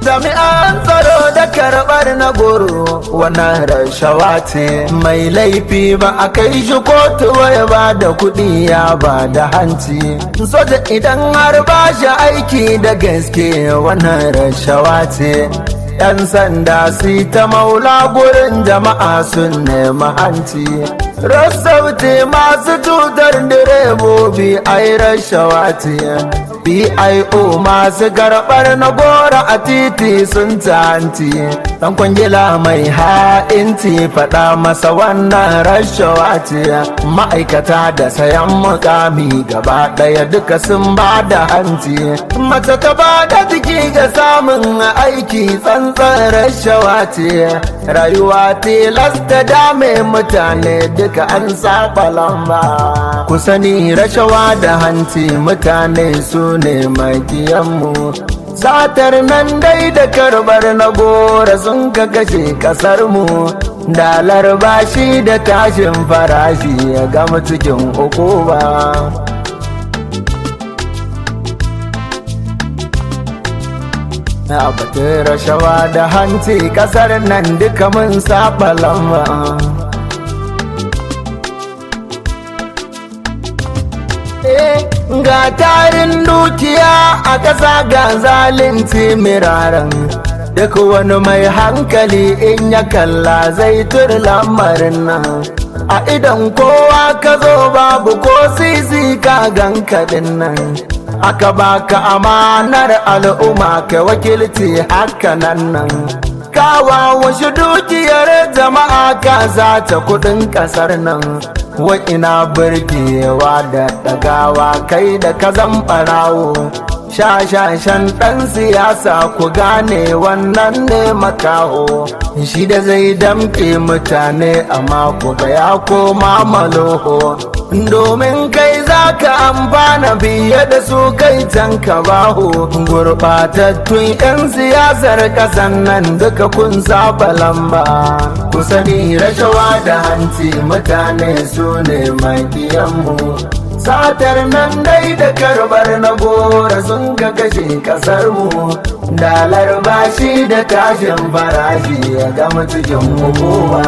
jami'an tsaro da karɓar na goro wannan rashawa ce mai laifi ba a kai shi kotu ya ba da kuɗi ya ba da hanci soja idan har ba shi aiki da gaske wannan rashawa ce yan sanda su ta maula gurin jama'a sun nemi hanci rassauti masu cutar direbobi ai rashawa ce bio masu karɓar na gora a titi sun tanti dan kwangila mai ha'inci faɗa masa wannan rashawa ce ma'aikata da sayan mukami gaba ɗaya duka sun ba da hanci mace ta ba da jiki ga samun aiki tsantsan rashawa ce rayuwa tilasta dame mutane duka an saba lamba ku sani rashawa da hanci mutane su ne makiyanmu satar nan dai da karbar na gora sun ka kashe kasarmu dalar bashi da tashin farashi ya gama cikin uku ba na batun rashawa da hanci kasar nan duka mun saba lamba ga tarin dukiya a ƙasa ga zalunci miraran duk wani mai hankali in ya kalla zai tur lamarin nan a idan kowa ka zo babu ko sisi ka gan kaɗin nan aka baka amanar al'umma ka wakilci haka nan nan kawa wasu dukiyar jama'a ka zata kudin kasar nan ina birgewa da ɗagawa kai da ka ɓarawo shashashan ɗan siyasa ku gane wannan ne makaho shi da zai damƙe mutane amma ku ga ya koma maloho domin kai za ka amfana biye da su kai can ka baho gurɓatattun 'yan siyasar ƙasan nan duka kun saba lamba ku sani rashawa da hanci mutane su ne makiyanmu satar nan dai da karbar na gora sun ka kashe kasar mu dalar bashi da tashin farashi ya gama cikin hukuma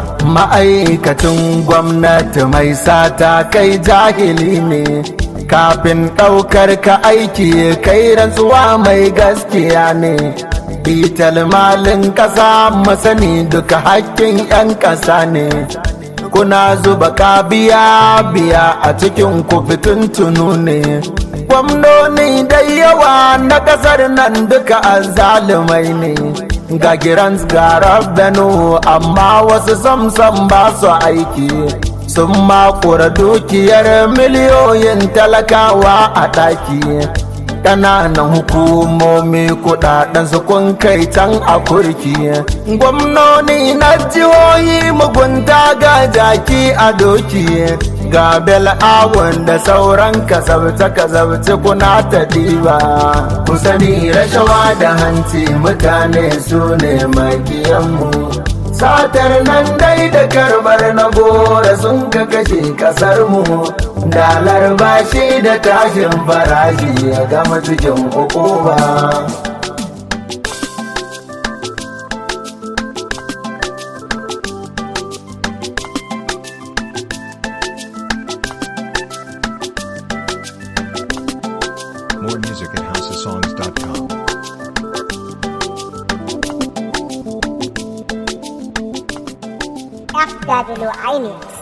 ma'aikacin gwamnati mai sata kai jahili ne kafin ɗaukar ka aiki kai rantsuwa mai gaskiya ne bital malin ƙasa masani duka hakkin 'yan ƙasa ne kuna zuba kabiya biya a cikin ku tunu ne gwamnoni da yawa na kasar nan duka azzalumai ne ga girans ga rabbanu amma wasu samsam ba su aiki sun makura dukiyar miliyoyin talakawa a ɗaki ƙananan hukumomi kudaden su kun kai can a kurki gwamnoni na jihohi mugunta ga jaki a doki ga bel'awun da sauran kasabce kasabce kuna ta diba ku sani rashawa da hanci mutane su ne makiyanmu satar nan dai da karbar na gora sun ka kashe kasar mu dalar bashi da tashin farashi ya gama cikin hukuma More music at houseofsongs.com. FW Inex.